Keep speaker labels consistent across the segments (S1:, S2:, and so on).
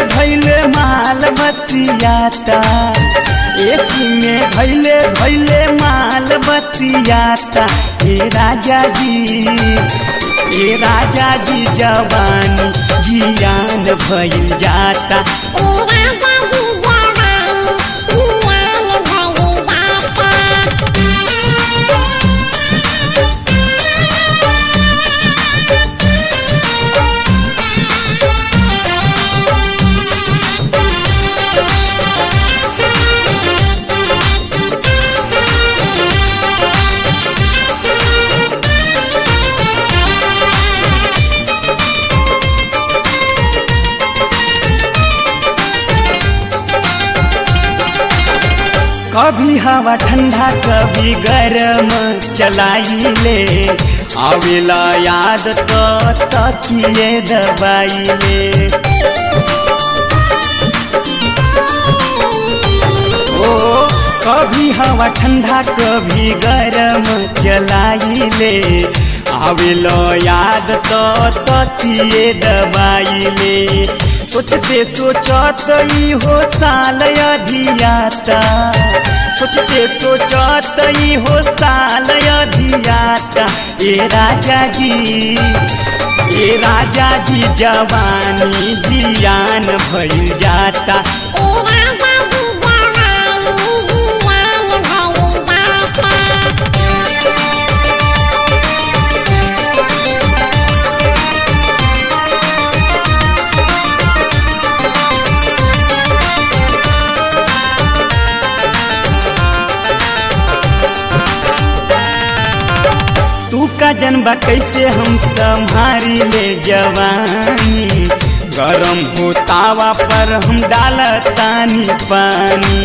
S1: धैले माल बतियाता एसी में धैले धैले माल बतियाता हे राजा जी हे राजा जी जवानी जियान भइल जाता
S2: ए राजा जी जवानी जियान भइल जाता
S1: कभी हवा ठंडा कभी गरम चलाइले आवेला याद तो तकिए दबाइले ओ कभी हवा ठंडा कभी गरम चलाइले आवेला याद तो तकिए दबाइले सोचते सोचत ई हो साल अधियाता सोचते सोचत ई हो साल अधियाता ए राजा जी ए राजा जी जवानी जियान भइल जाता
S2: ए राजा जी जवानी जियान भइल जाता
S1: तू का जनबा कैसे हम संभारी ले जवानी गरम हो तावा पर हम डालतानी पानी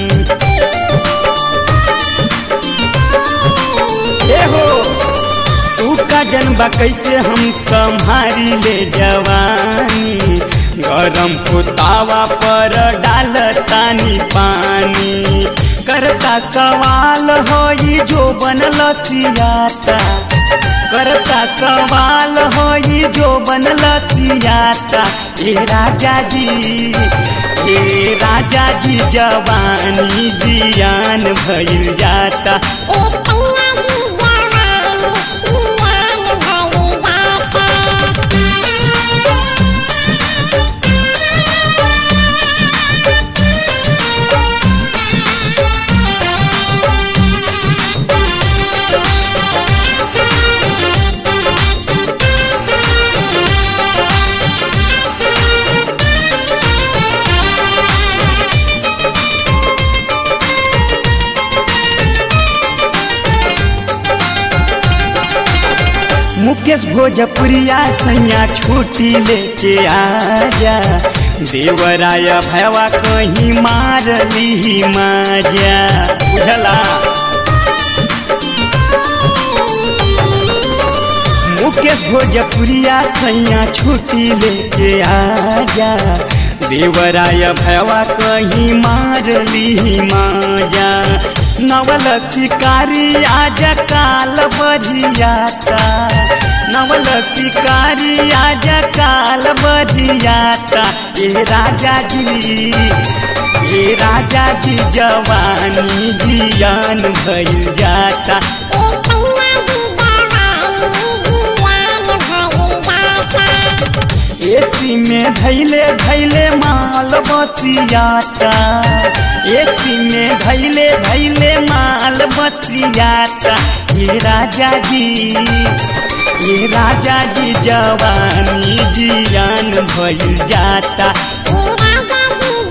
S1: ए हो तू का जनबा कैसे हम संभारी ले जवानी गरम हो तावा पर डालतानी पानी करता सवाल होई जो बनल सियाता करता सवाल होई जो बनल सियाता ए राजा जी ए राजा जी जवानी जियान भइल जाता
S2: ए कन्या जी जवानी जियान भइल जाता
S1: मुकेश भोजपुरिया सैया छुट्टी लेके आजा देवराय भैवा कहीं मार ली माजा बुझला मुकेश भोजपुरिया सैया छुट्टी लेके आजा देवराय भैवा कहीं मार ली माजा नवल शिकारी आज काल बजियाता नवल शिकारी आज काल बजियाता ए राजा जी ए राजा जी जवानी जियान भइल जाता
S2: ए कन्या जी जवानी जियान भइल जाता
S1: एसी में धैले धैले माल बसियाता एसी में धैले धैले माल बसियाता ये राजा जी ये राजा जी जवानी जियान भइल जाता
S2: ए राजा जी